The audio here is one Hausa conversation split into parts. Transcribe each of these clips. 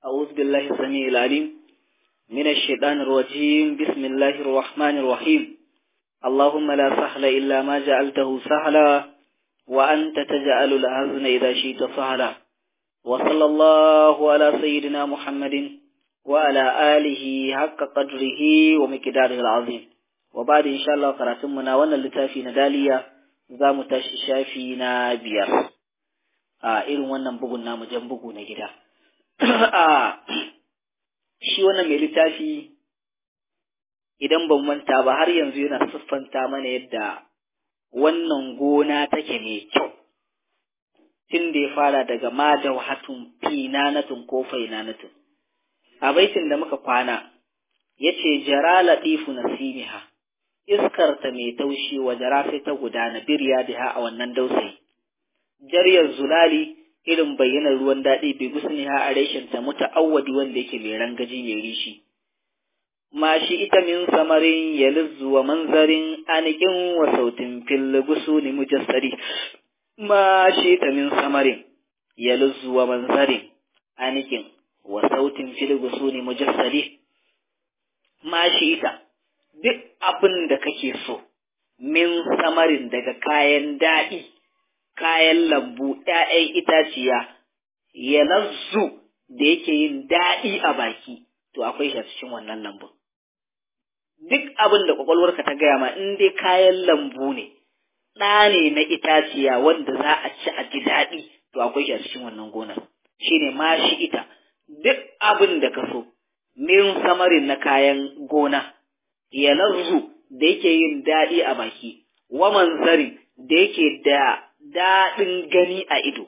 أعوذ بالله السميع العليم من الشيطان الرجيم بسم الله الرحمن الرحيم اللهم لا سهل إلا ما جعلته سهلا وأنت تجعل الحزن إذا شئت سهلا وصلى الله على سيدنا محمد وعلى آله حق قدره ومقداره العظيم وبعد إن شاء الله قراتمنا وانا لتافي ندالية زام تاشي شافي نابير a irin wannan bugun namu jan bugu na gida shi wannan mai littafi idan ban manta ba har yanzu yana siffanta mana yadda wannan gona take mai kyau tun da ya fara daga ma da wahatun finanatun ko fainanatun a baitin da muka kwana ya ce jara latifu nasimiha iskarta mai taushi wa jara sai ta gudana birya da a wannan dausayi jaryar zulali irin bayyanar ruwan daɗi bai gusni ha a reshen ta muta'awwadi wanda yake mai rangaji mai rishi ma shi ita min samarin ya wa manzarin anikin wa sautin fil gusuni mujassari ma shi ita min samarin ya wa manzarin anikin wa sautin fil gusuni mujassari ma shi ita duk abin da kake so min samarin daga kayan daɗi kayan lambu, ‘ya'yan itaciya, ya lazzu da yake yin daɗi a baki, to akwai shi a cikin wannan lambun. Duk abin da ƙwaƙwalwarka ta gaya ma in dai kayan lambu ne, ɗa ne na itaciya wanda za a ci a ji daɗi, to akwai shi a cikin wannan gonar. Shi ne ma shi ita, duk abin da ka so, min samarin na kayan gona, ya lazzu da yake yin daɗi a baki, wa manzarin da yake da daɗin gani a ido.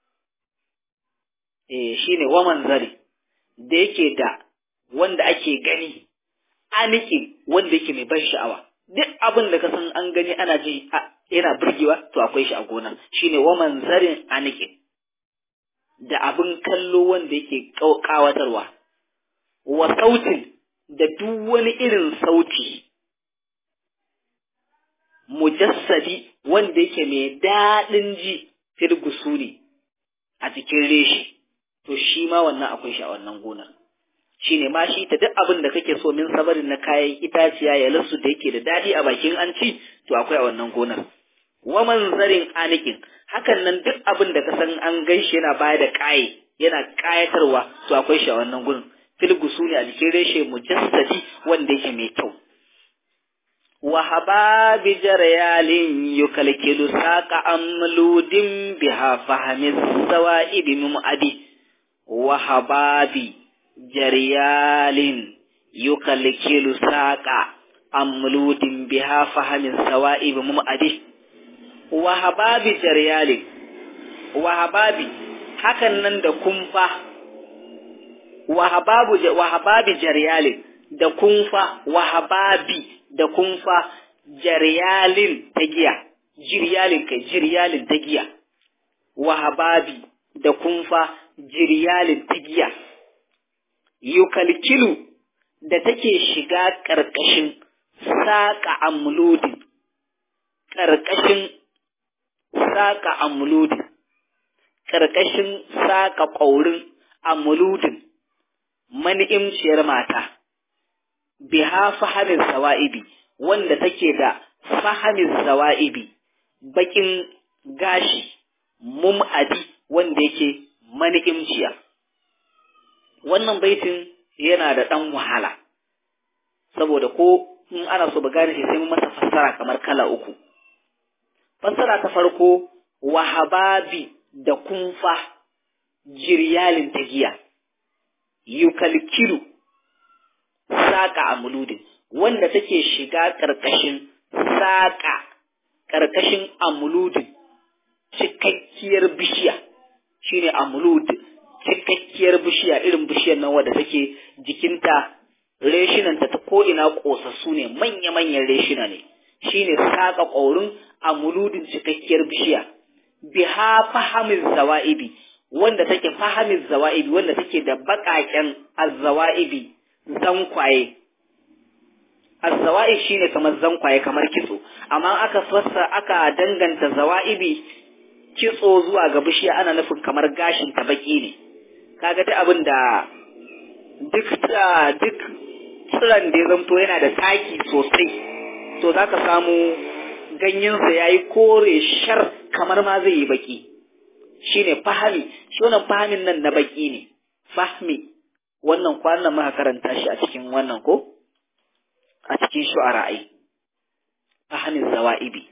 Eh shi ne waman zari, da yake da wanda ake gani, aniki wanda yake mai ban sha'awa. Duk abin da ka san an gani ana ji yana burgewa to akwai shi a gona. Shi ne waman zarin aniki. Da abin kallo wanda yake ƙawatarwa. Wa sautin da duk wani irin sauti. mujassadi wanda yake mai daɗin ji firgusu ne a cikin reshi to shi ma wannan akwai shi a wannan gonar shi ne ma shi ta duk abin da kake so min sabarin na kayan itaciya ya lasu da yake da daɗi a bakin an ci to akwai a wannan gonar wa manzarin anikin hakan nan duk abin da ka san an ganshi yana baya da ƙaye yana ƙayatarwa to akwai shi a wannan gurin filgusu ne a jikin reshe mujassadi wanda yake mai kyau وهباب جريال يكلكل ساق أملود بها فهم الزوائب ممأدي وهباب جريال يكلكل ساق أملود بها فهم الزوائب ممأدي وهباب جريال وهباب hakan nan da kumfa wahababu wahababi jaryalin da kumfa wahababi da kumfa jaryalin ta giya, jiryalin kai jiryalin ta giya, wahababi da kumfa jiryalin ta giya, yukalkilu da take shiga ƙarƙashin saƙa amludin, ƙarƙashin saƙa amludin, ƙarƙashin saƙa ƙaurin amludin, mani'imciyar mata. biha fahamin sawa'ibi wanda take da fahamin sawa'ibi bakin gashi mum'adi wanda yake mani'imciya wannan baitin yana da ɗan wahala saboda ko in ana so ba gane shi sai mun masa fassara kamar kala uku fassara ta farko wahababi da kumfa jiryalin ta giya yukalkilu saƙa a muludin wanda take shiga ƙarƙashin saƙa ƙarƙashin amuludin cikakkiyar bishiya shine amulud cikakkiyar bishiya irin bishiyar nan wadda take jikinta reshinanta ta ko'ina ƙosassu ne manya-manyan reshina ne shine saƙa ƙaurin amuludin cikakkiyar bishiya biha fahamin zawa'ibi wanda take fahamin zawa'ibi wanda take da baƙaƙen azzawa'ibi zankwaye azzawa'ib shine kamar zankwaye kamar kitso amma aka fassa aka danganta zawa'ibi kitso zuwa ga bishiya ana nufin kamar gashin ta baki ne kaga ta abin da duk duk tsiran da ya zamto yana da taki sosai to za ka samu ganyensa ya yi kore shar kamar ma zai yi baki shi ne fahami shi wannan fahamin nan na baki ne fahmi wannan kwanan muka karanta shi a cikin wannan ko a cikin shu'ara'i fahamin zawa'ibi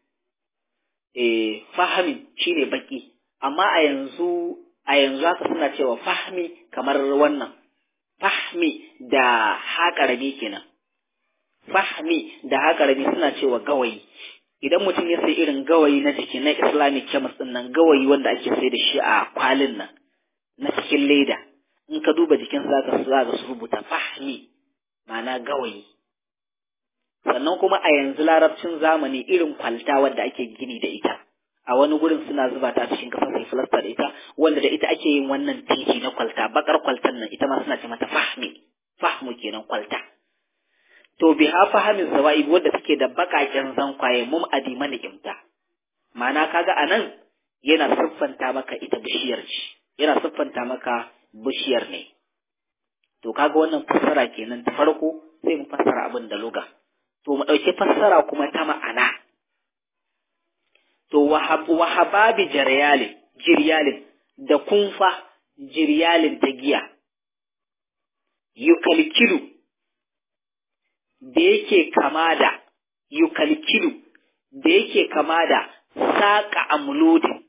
eh fahamin shine baki amma a yanzu a yanzu haka suna cewa fahmi kamar wannan fahmi da haƙarami kenan fahmi da haƙarami suna cewa gawayi idan mutum ya sai irin gawayi na jiki na islamic chemist din nan gawayi wanda ake sai da shi a kwalin nan na cikin leda in ka duba jikin zaka zaka su rubuta fahmi ma'ana gawayi sannan kuma a yanzu larabcin zamani irin kwalta wadda ake gini da ita a wani gurin suna zuba ta cikin kasa sai filasta da ita wanda da ita ake yin wannan titi na kwalta bakar kwaltan nan ita ma suna ce mata fahmi fahmu kenan kwalta to bi ha fahamin zawa'ib wadda take da bakaken zankwaye mum adima ni'imta ma'ana kaga anan yana siffanta maka ita bishiyar ce yana siffanta maka bishiyar ne to kaga wannan fassara kenan ta farko sai mu fassara abin da luga to mu ɗauki fassara kuma ta ma'ana to wahababi jiryalin jiryalin da kunfa jiryalin ta giya yukalkilu da yake kama da yukalkilu da yake kama da saƙa amlodin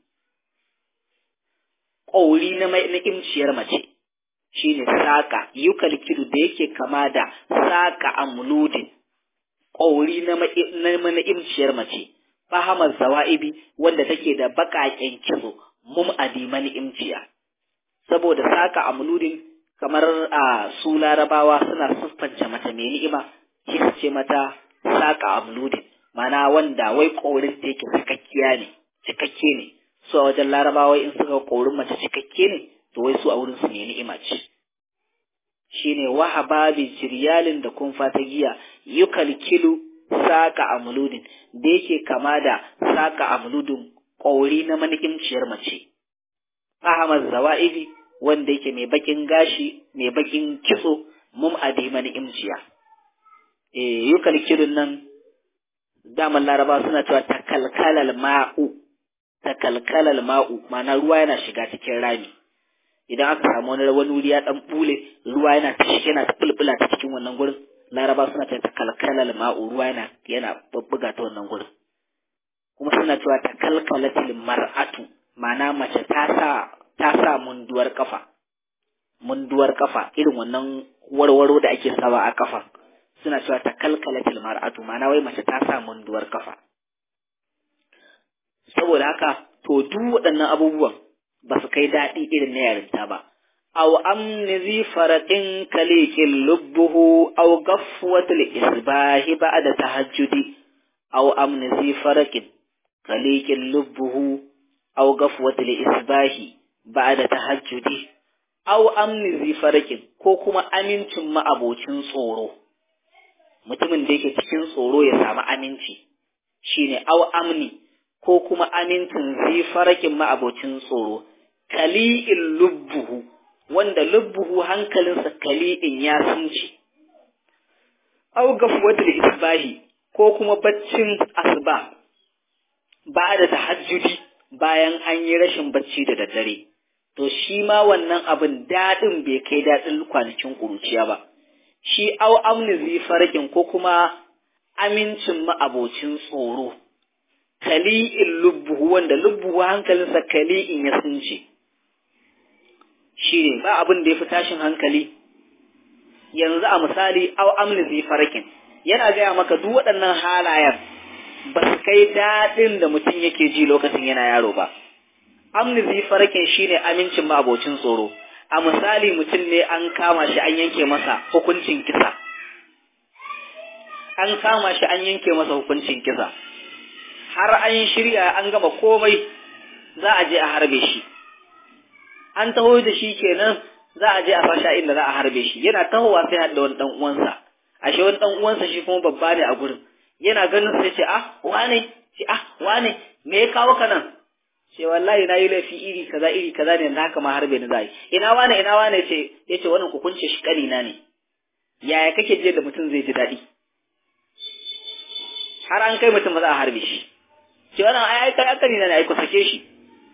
ƙauri na imciyar mace shi ne saƙa yukalkilu da yake kama da saƙa amlodin ƙauri na mana'imciyar mace fahamar zawa'ibi wanda take da baƙaƙen kitso mum adiman imciya saboda saka amludin kamar a su larabawa suna siffance mata mai ni'ima shi su ce mata saka amludin mana wanda wai ƙaurin ta yake cikakkiya ne cikakke ne su a wajen larabawa in suka ƙaurin mace cikakke ne to wai su a wurin su mai ni'ima ce shine wahaba bi jiryalin da kun fata giya yukalkilu saka amludin da yake kama da saka amludin ƙauri na mani'imciyar mace ahmad zawa'ibi wanda yake mai bakin gashi mai bakin kitso mum adi mani'imciya eh yukalkilun nan daman laraba suna cewa takalkalal ma'u takalkalal ma'u ma'ana ruwa yana shiga cikin rami idan aka samu wani wani wuri ya dan bule ruwa yana ta yana ta bulbula ta cikin wannan gurin laraba suna ta takalkalal ma'u ruwa yana yana bubbuga ta wannan gurin kuma suna cewa takalkalatil mar'atu ma'ana mace ta sa ta sa munduwar kafa munduwar kafa irin wannan warwaro da ake sawa a kafa suna cewa takalkalatil mar'atu ma'ana wai mace ta sa munduwar kafa saboda haka to duk waɗannan abubuwan ba su kai daɗi irin na yarinta ba. Aw amni zi faraɗin kalikin lubbuhu aw gafwatul isbahi ba'da tahajjudi aw amni zi faraƙin kalikin lubbuhu aw gafwatul isbahi ba'da tahajjudi aw amni zi faraƙin ko kuma amincin ma'abocin tsoro mutumin da yake cikin tsoro ya samu aminci shine aw amni ko kuma amincin zi faraƙin ma'abocin tsoro kali'in lubbuhu wanda lubbuhu hankalinsa kali'in ya sunce aw gafwatul isbahi ko kuma baccin asuba ba da tahajjudi bayan an yi rashin bacci da daddare to shi ma wannan abin daɗin bai kai daɗin kwanakin ƙuruciya ba shi au amni zi farkin ko kuma amincin ma'abocin tsoro kali'in lubbuhu wanda lubbuhu hankalinsa kali'in ya sunce shi ne ba abin da ya fi tashin hankali yanzu a misali au amni zai farakin yana gaya maka duk waɗannan halayen ba su kai daɗin da mutum yake ji lokacin yana yaro ba amni zai farakin shi ne amincin ma'abocin tsoro a misali mutum ne an kama shi an yanke masa hukuncin kisa an kama shi an yanke masa hukuncin kisa har an shirya an gama komai za a je a harbe shi an taho da shi kenan za a je a fasha inda za a harbe shi yana tahowa sai haɗa wani ɗan uwansa ashe wani ɗan uwansa shi kuma babba ne a gurin yana ganin sai ce ah wane ce ah wane me ya kawo ka nan ce wallahi na yi laifi iri kaza iri kaza ne da haka ma harbe ni zai ina wane ina wane ce yace wannan ku kunce shi kanina ne yaya kake je da mutum zai ji daɗi har an kai mutum ba za a harbe shi ce wannan ai ai kai kanina ne ai ku sake shi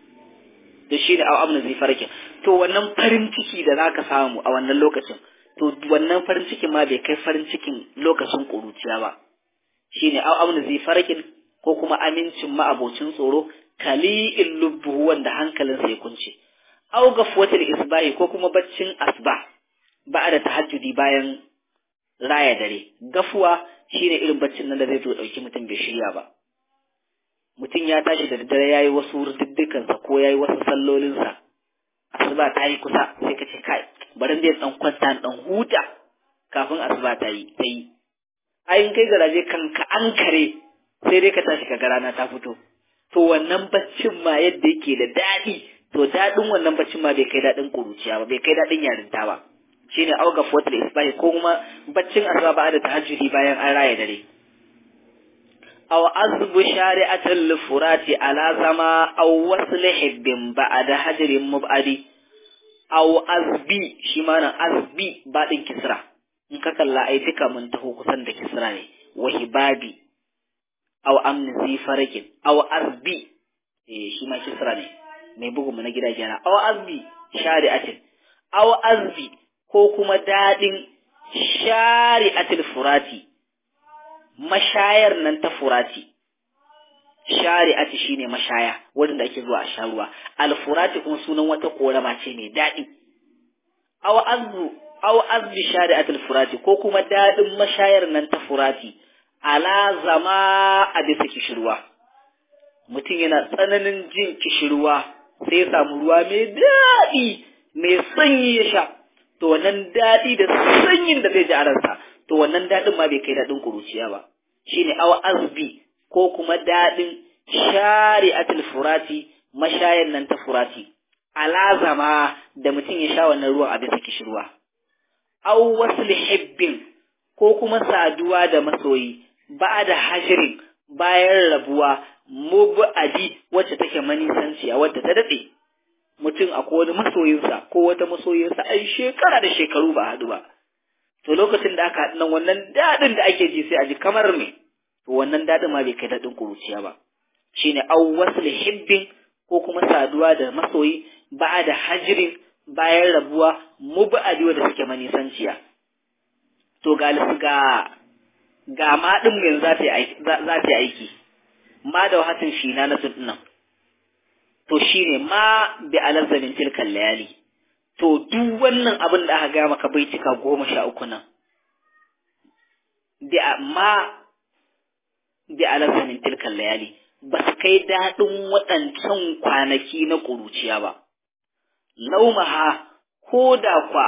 da shi da au amna zai farke to wannan farin ciki da zaka samu a wannan lokacin to wannan farin cikin ma bai kai farin cikin lokacin ƙuruciya ba shine au amna zai farkin ko kuma amincin ma'abocin tsoro kali'in lubbuhu wanda hankalinsa ya kunce au gafwatul isbahi ko kuma baccin asba ba da tahajjudi bayan raya dare gafuwa shine irin baccin nan da zai zo dauki mutum bai shirya ba mutum ya tashi da daddare yayi wasu diddikansa ko yayi wasu sallolinsa asuba ta yi kusa sai ka ce kai bari dai dan kwanta dan huta kafin asuba ta yi ta yi ayin kai garaje kanka an kare sai dai ka tashi ka ga rana ta fito to wannan baccin ma yadda yake da daɗi to daɗin wannan baccin ma bai kai daɗin ƙuruciya ba bai kai daɗin yarinta ba shine auga fotul isbahi ko kuma baccin asuba ba da tahajjudi bayan an raya dare aw azbu shari'atul furati ala zama aw wasl hibbin ba'da hajrin mubadi aw azbi shi ma nan azbi baɗin kisra in ka kalla ai duka mun taho kusan da kisra ne wahibabi aw amni zi farakin aw azbi eh shi ma kisra ne mai bugu mu na gida kenan aw azbi shari'atin aw azbi ko kuma dadin shari'atil furati mashayar nan ta furati shari'ati shine mashaya wanda ake zuwa a sha ruwa al furati kuma sunan wata korama ce mai dadi aw azbu aw azbi shari'atil furati ko kuma dadin mashayar nan ta furati ala zama a bisa kishirwa mutum yana tsananin jin kishirwa sai ya samu ruwa mai daɗi mai sanyi ya sha to wannan daɗi da sanyin da zai ji a ransa to wannan daɗin ma bai kai daɗin kuruciya ba shine awa azbi ko kuma daɗin shari'atul furati mashayan nan ta furati alazama da mutum ya sha wannan ruwan a bisa kishirwa aw wasl hibbin ko kuma saduwa da masoyi ba da hashirin bayan rabuwa mubadi wacce take manisanciya wadda ta daɗe mutum a wani masoyinsa ko wata masoyinsa ai shekara da shekaru ba haɗu ba to lokacin da aka haɗu nan wannan daɗin da ake ji sai a ji kamar me to wannan daɗin ma bai kai daɗin kuruciya ba shine aw wasl hibbin ko kuma saduwa da masoyi ba da hajirin bayan rabuwa mubadi wadda take manisanciya to ga ga ga ma ɗin yanzu za ta yi aiki ma da wahatin shi na nasu nan to shi ne ma bi alazzamin tilkan layali to duk wannan abin da aka gaya maka bai cika goma sha uku nan bi ma bi alazzamin tilkan layali ba su kai daɗin waɗancan kwanaki na ƙuruciya ba laumaha ko da kwa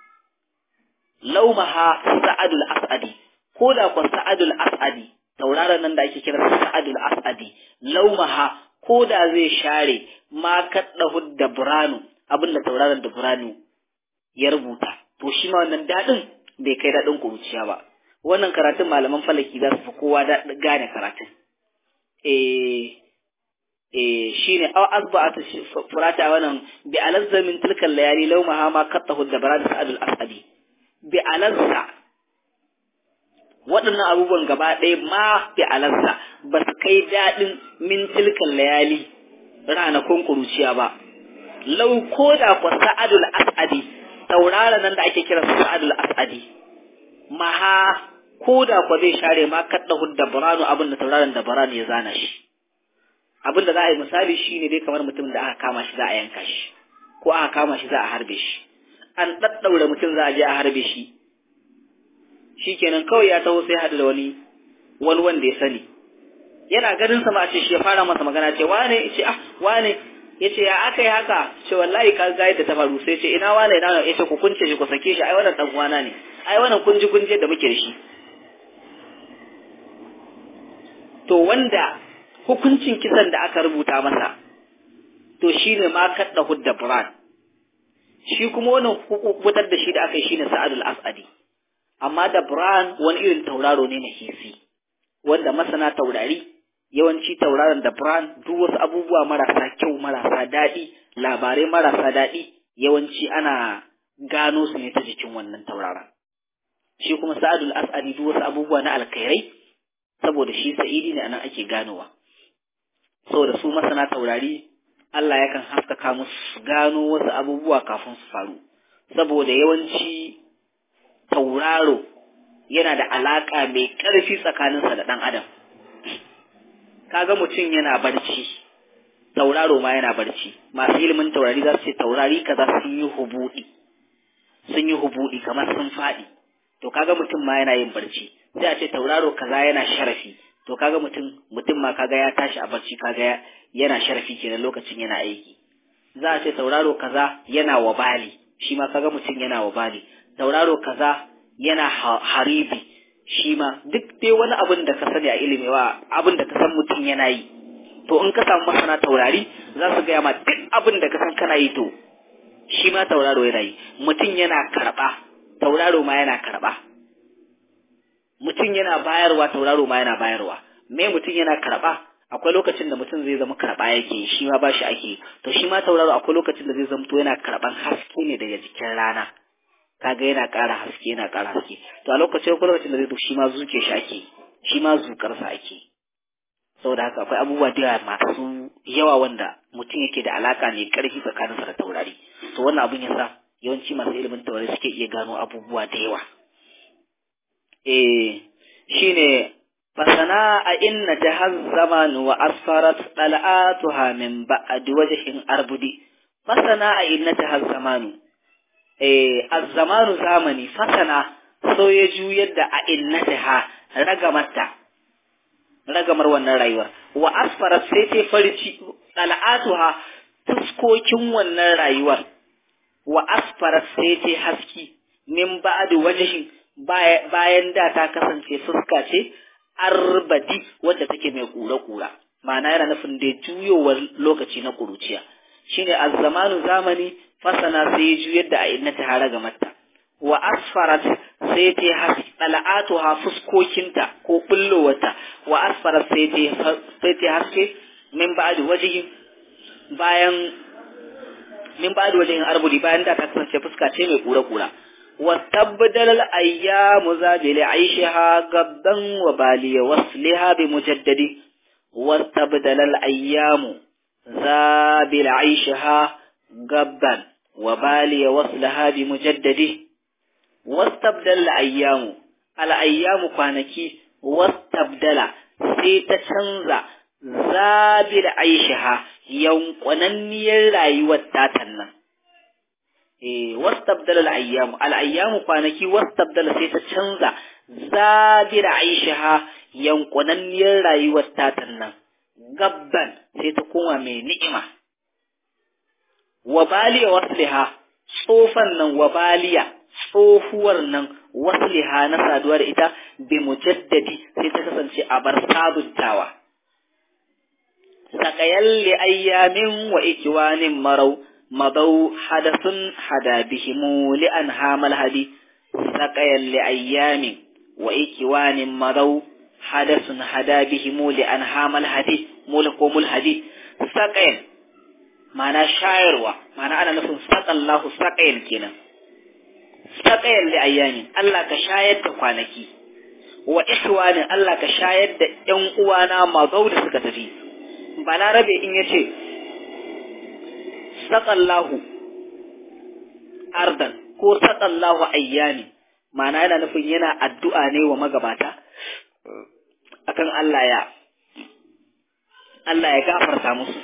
laumaha sa'adul as'adi ko da kwa sa'adul as'adi tauraron nan da ake kira sa'adul as'adi laumaha ko da zai share ma kaddahu da buranu abin da tauraron da buranu ya rubuta to shi ma wannan dadin bai kai dadin kuruciya ba wannan karatun malaman falaki za su fi kowa gane karatun eh eh shine aw asba'at furata wannan bi alazzamin tilkal layali laumaha ma kaddahu da buranu sa'adul as'adi bi alazza waɗannan abubuwan gaba ɗaya ma bi alazza ba su kai daɗin min tilkan layali ranakun kuruciya ba lau ko da kwa sa'adul as'adi tauraron nan da ake kira sa'adul as'adi maha ko da kwa zai share ma kadda hudda buranu abin da tauraron da buranu ya zana shi abin da za a yi misali shi ne dai kamar mutum da aka kama shi za a yanka shi ko aka kama shi za a harbe shi an ɗaɗɗaure mutum za a je a harbe shi shikenan kawai ya taho sai hadu da wani wani wanda ya sani yana ganin sa ma a ce shi ya fara masa magana ce wane ce ah wane yace ya aka yi haka ce wallahi ka ga yadda ta faru sai ce ina wane ina yace ku kunce shi ku sake shi ai wannan dan uwana ne ai wannan kunji kunje da muke da shi to wanda hukuncin kisan da aka rubuta masa to shine ma kadda hudda buran shi kuma wannan fitar da shi da aka yi shine sa'adul asadi amma da Bran wani irin tauraro ne na hisi wanda masana taurari yawanci tauraron da brand duk wasu abubuwa marasa kyau marasa daɗi labarai marasa daɗi yawanci ana gano su ne ta jikin wannan tauraron shi kuma sa'adul as'adi duk wasu abubuwa na alkhairai saboda shi sa'idi ne anan ake ganowa saboda su masana taurari Allah yakan haskaka musu gano wasu abubuwa kafin su faru saboda yawanci tauraro yana da alaka mai ƙarfi tsakaninsa da ɗan adam kaga mutum yana barci tauraro ma yana barci masu ilimin taurari za su ce taurari kaza sun yi hubuɗi sun yi hubuɗi kamar sun faɗi to kaga mutum ma yana yin barci sai a ce tauraro kaza yana sharafi to kaga mutum mutum ma kaga ya tashi a barci kaga yana sharafi kenan lokacin yana aiki za a ce tauraro kaza yana wabali shi ma kaga mutum yana wabali tauraro kaza yana haribi shi ma duk dai wani abin da ka sani a ilimi wa abin da ka san mutum yana yi to in ka samu masana taurari za su gaya ma duk abin da ka san kana yi to shi ma tauraro yana yi mutum yana karɓa tauraro ma yana karɓa mutum yana bayarwa tauraro ma yana bayarwa me mutum yana karɓa akwai lokacin da mutum zai zama karɓa yake shi ma ba shi ake to shi ma tauraro akwai lokacin da zai zamto yana karɓan haske ne daga jikin rana kaga yana ƙara haske yana ƙara haske to a lokacin akwai lokacin da zai to shi ma zuke shi ake shi ma zukarsa ake saboda haka akwai abubuwa da yawa masu yawa wanda mutum yake da alaka mai ƙarfi tsakaninsa da taurari to wannan abin yasa yawanci masu ilimin taurari suke iya gano abubuwa da yawa eh shine fasana a inna jahaz zaman wa asfarat dal'atuha min ba'd wajhin arbudi fasana a inna jahaz zamanu eh az-zamanu zamani fasana so ya juyar da a innataha ragamarta ragamar wannan rayuwar wa asfarat sai ta farci dal'atuha fuskokin wannan rayuwar wa asfarat sai ta haski min ba'd wajhin bayan da ta kasance fuska ce arbadi wadda take mai kura-kura ma'ana yana nufin da juyowar lokaci na kuruciya shine az-zamanu zamani fasana sai juyar da ayyana ta hara ga matta wa asfarat sai ta haske dal'atuha fuskokinta ko bullowarta wa asfarat sai ta sai ta haske min ba'd wajhi bayan min ba'd wajhin arbudi bayan da ta kasance fuska ce mai kura-kura وتبدل الأيام زابل عيشها قبضا وبالي وصلها بمجدد واستبدل الأيام زابل عيشها قبضا وبالي وصلها بمجدد واستبدل الأيام الأيام كانكي واستبدل سيتشنزا زابل عيشها ينقنني الرأيوة تاتنا wastabdala al-ayyamu al-ayyamu kwanaki wastabdala sai ta canza zabira aishaha yankunanniyar rayuwar tatan nan gabban sai ta koma mai ni'ima wabaliya wasliha tsofan nan wabaliya tsohuwar nan wasliha na saduwa da ita bi mujaddadi sai ta kasance a bar sabuntawa sakayan li ayyamin wa ikiwanin marau مضوا حدث حدا بهم لأنهام الهدي سقيا لأيام وإكوان مضوا حدث حدا بهم لأنهام الهدي ملكم الهدي سقيا معنى شاعروا معنى أنا نفهم سقى الله سقيا كنا سقيا لأيام الله كشاهد كوانكي وإخوان الله كشاهد ينقوانا مضوا لسكتفي بلا ربي إن يشي saƙallahu ardan ko saƙallahu ayyami ma'ana yana nufin yana addu'a ne wa magabata akan Allah ya Allah ya gafarta musu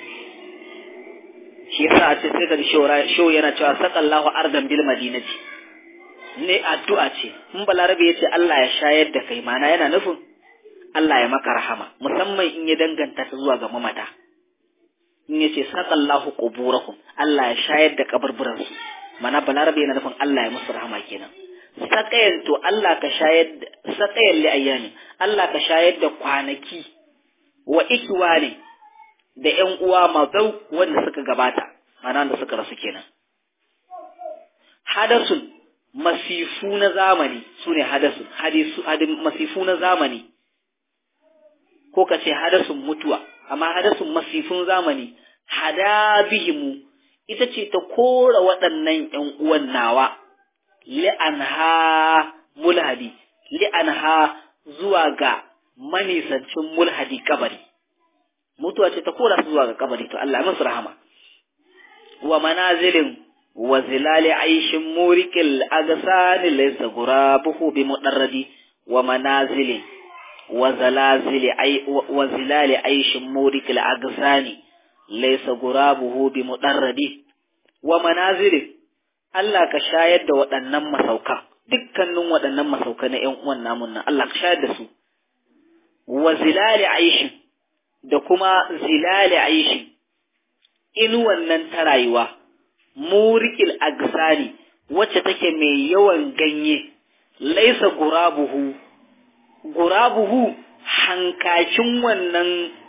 shi yasa a ce sai ka show yana cewa saƙallahu ardan bil madinati ne addu'a ce in balarabe ya ce Allah ya shayar da kai ma'ana yana nufin Allah ya maka rahama musamman in ya danganta ta zuwa ga mamata in yace saqallahu quburahum Allah ya shayar da kaburburan su mana balarabe yana nufin Allah ya musu rahama kenan saqayan to Allah ka shayar da saqayan li ayyami Allah ka shayar da kwanaki wa ikwani da ƴan uwa mazau wanda suka gabata mana da suka rasu kenan hadasun masifu na zamani sune hadasun hadisu masifu na zamani ko ka ce hadasun mutuwa amma hadasun masifin zamani hada bihimu ita ce ta kora waɗannan ‘yan uwan nawa li'anha mulhadi li'anha zuwa ga manisancin mulhadi kabari mutuwa ce ta kora su zuwa ga kabari to Allah musu rahama wa manazilin wa zilali aishin murikil agasani laysa gurabuhu bi mudarradi wa manazilin wa zalazili ay wa zilali aishin murikil agasani laysa gurabuhu bi mudarradi wa manazilin Allah ka shayar da waɗannan masauka dukkanin waɗannan masauka na ƴan uwan namun nan Allah ka shayar da su wa zilali aishin da kuma zilali aishin inuwan nan ta rayuwa murikil agsani wacce take mai yawan ganye laisa gurabuhu gurabuhu hankakin wannan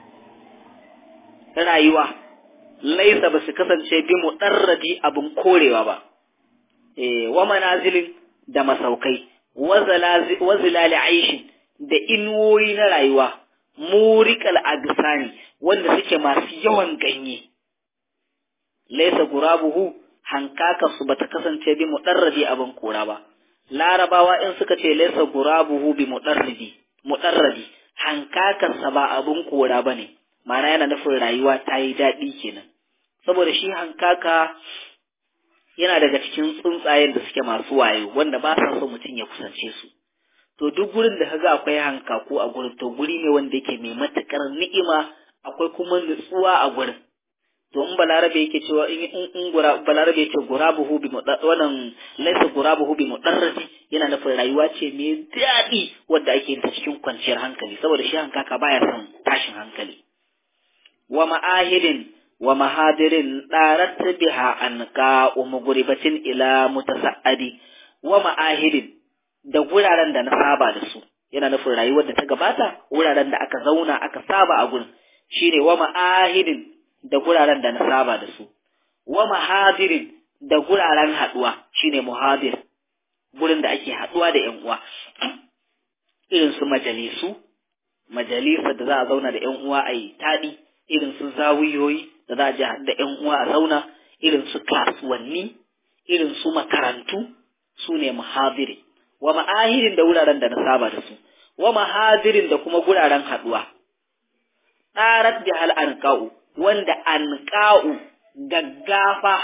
rayuwa laisa ba su kasance bi mu ɗarradi abin korewa ba e, wa manazilin da masaukai wa zilali aishin da inuwoyi na rayuwa murikal agsani wanda suke masu yawan ganye laisa gurabuhu hankaka su bata kasance bi mudarradi abin kora ba larabawa in suka ce laisa gurabuhu bi mudarradi mudarradi hankakar sa ba abin kora bane ma'ana yana nufin rayuwa ta yi daɗi kenan saboda shi hankaka yana daga cikin tsuntsayen da suke masu wayo wanda ba sa so mutum ya kusance su to duk gurin da kaga akwai hankaku a gurin to guri ne wanda yake mai matukar ni'ima akwai kuma nutsuwa a gurin to in balarabe yake cewa in in gura balarabe yake gurabuhu bi wannan laysa gurabuhu bi mudarrati yana nufin rayuwa ce mai daɗi wanda ake yin ta cikin kwanciyar hankali saboda shi hankaka baya son tashin hankali wa ma'ahidin wa mahadirin darat biha anqa umguribatin ila mutasa'adi wa ma'ahidin da guraren da na saba da su yana nufin rayuwar da ta gabata wuraren da aka zauna aka saba a gurin shine wa ma'ahidin da guraren da na saba da su wa mahadirin da guraren haduwa shine muhadir gurin da ake haduwa da yan uwa irin su majalisu majalisa da za a zauna da yan uwa a yi taɗi irin su zawiyoyi da za a je da yan uwa a zauna irin su kasuwanni irin su makarantu su ne muhadiri wa ma'ahirin da wuraren da na saba da su wa mahadirin da kuma guraren haduwa ɗarat da hal anqa'u wanda anqa'u gaggafa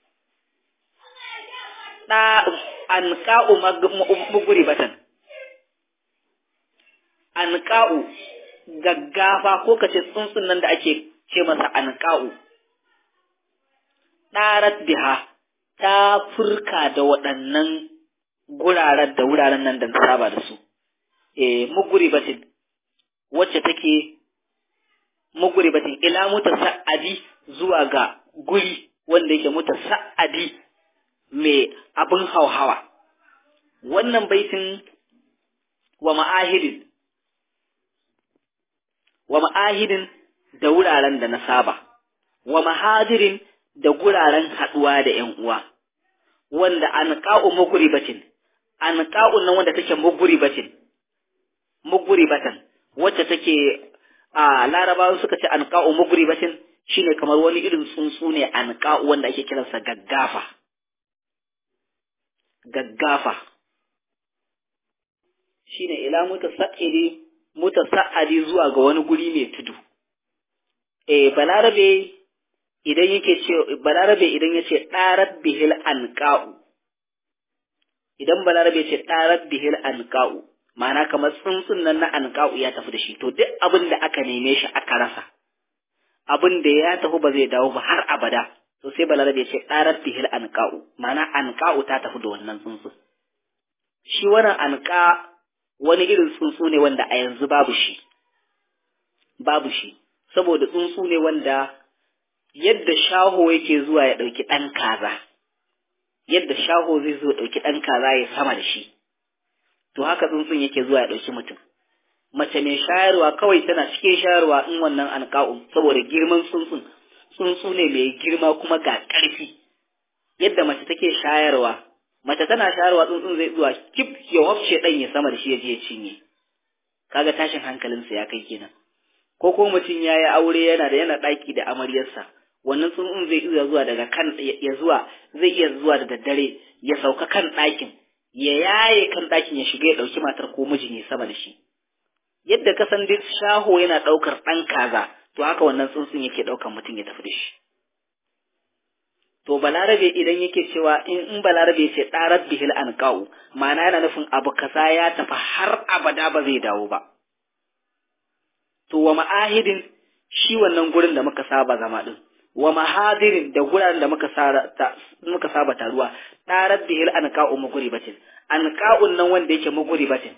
da anqa'u muguri batan anqa'u gaggafa ko kace tsuntsun nan da ake ce masa anqa'u ɗarat biha ta furka da waɗannan guraren da wuraren nan da na saba da su eh muguribatin wacce take muguribatin ila mutasa'adi zuwa ga guri wanda yake mutasa'adi mai abin hauhawa wannan baitin wa ma'ahidin wa ma'ahidin da wuraren da na saba wa mahadirin da guraren haɗuwa da ‘yan uwa wanda an ƙa'u muguribatin an ƙa'un nan wanda take muguribatin muguribatan wacce take a larabawa suka ce an ƙa'u muguribatin shine kamar wani irin tsuntsu ne an ƙa'u wanda ake kiransa gaggafa gaggafa shine ila mutasa'idi mutasa'adi zuwa ga wani guri mai tudu eh balarabe idan yake ce balarabe idan yace darat bihil anqa'u idan balarabe ce darat bihil anqa'u ma'ana kamar tsuntsun nan na anqa'u ya tafi da shi to duk abin da aka neme shi aka rasa abin da ya tafi ba zai dawo ba har abada to sai balarabe ce darat bihil anqa'u ma'ana anqa'u ta tafi da wannan tsuntsun shi wannan anqa wani irin tsuntsu ne wanda a yanzu babu shi babu shi saboda tsuntsu ne wanda yadda shaho yake zuwa ya ɗauki ɗan kaza yadda shaho zai zo ɗauki ɗan kaza ya sama da shi to haka tsuntsun yake zuwa ya ɗauki mutum mace mai shayarwa kawai tana cikin shayarwa in wannan alƙa'un saboda girman tsuntsun tsuntsu ne mai girma kuma ga ƙarfi yadda mace take shayarwa mace tana shayarwa tsuntsun zai zuwa kif ya wafce ɗan ya sama da shi ya je ya cinye kaga tashin hankalinsa ya kai kenan ko ko mutum ya yi aure yana da yana ɗaki da amaryarsa wannan tsuntsun zai iya zuwa daga kan ya zuwa zai iya zuwa da daddare ya sauka kan ɗakin ya yaye kan ɗakin ya shiga ya ɗauki matar ko mijin ya sama da shi yadda ka san dai shaho yana ɗaukar ɗan kaza to haka wannan tsuntsun yake ɗaukar mutum ya tafi da shi to balarabe idan yake cewa in in balarabe ya ce ɗarar bihil an kawo ma'ana yana nufin abu kaza ya tafi har abada ba zai dawo ba to wa ma'ahidin shi wannan gurin da muka saba zama din wa mahadirin da guraren da muka muka saba taruwa ɗarar bihil an kawo muguri batin an ka'un nan wanda yake muguri batin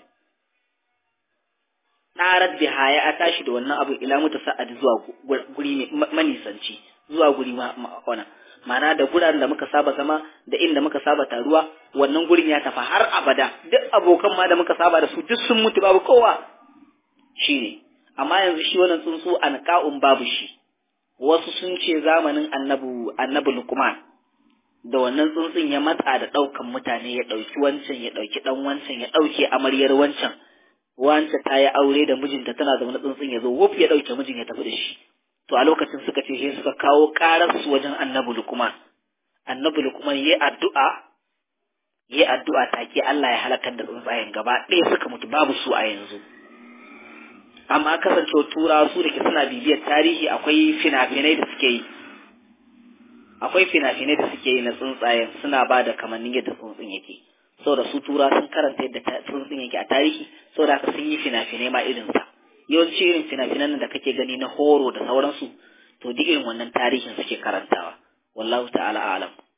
ɗarar biha ya tashi da wannan abu ila muta sa'ad zuwa guri manisanci zuwa guri ma'auna ma'ana da guraren da muka saba zama da inda muka saba taruwa wannan gurin ya tafi har abada duk abokan ma da muka saba da su duk sun mutu babu kowa shine amma yanzu shi wannan tsuntsu an ka'un babu shi wasu sun ce zamanin annabu annabi lukman da wannan tsuntsun ya matsa da ɗaukan mutane ya ɗauki wancan ya ɗauki ɗan wancan ya ɗauke amaryar wancan wance ta yi aure da mijinta tana zaune tsuntsun ya zo wuf ya ɗauke mijin ya tafi da shi to a lokacin suka ce sai suka kawo ƙarar su wajen annabi lukman annabi lukman yayi addu'a yayi addu'a take Allah ya halakar da tsuntsayen gaba ɗaya suka mutu babu su a yanzu amma kasancewa tura su da ke suna bibiyar tarihi akwai fina-finai da suke yi akwai fina-finai da suke yi na tsuntsayen suna ba da kamannin yadda tsuntsun yake saboda su tura sun karanta yadda tsuntsun yake a tarihi saboda haka sun yi fina-finai ma irinsa yawanci irin fina-finan da kake gani na horo da sauransu to duk irin wannan tarihin suke karantawa wallahu ta'ala alam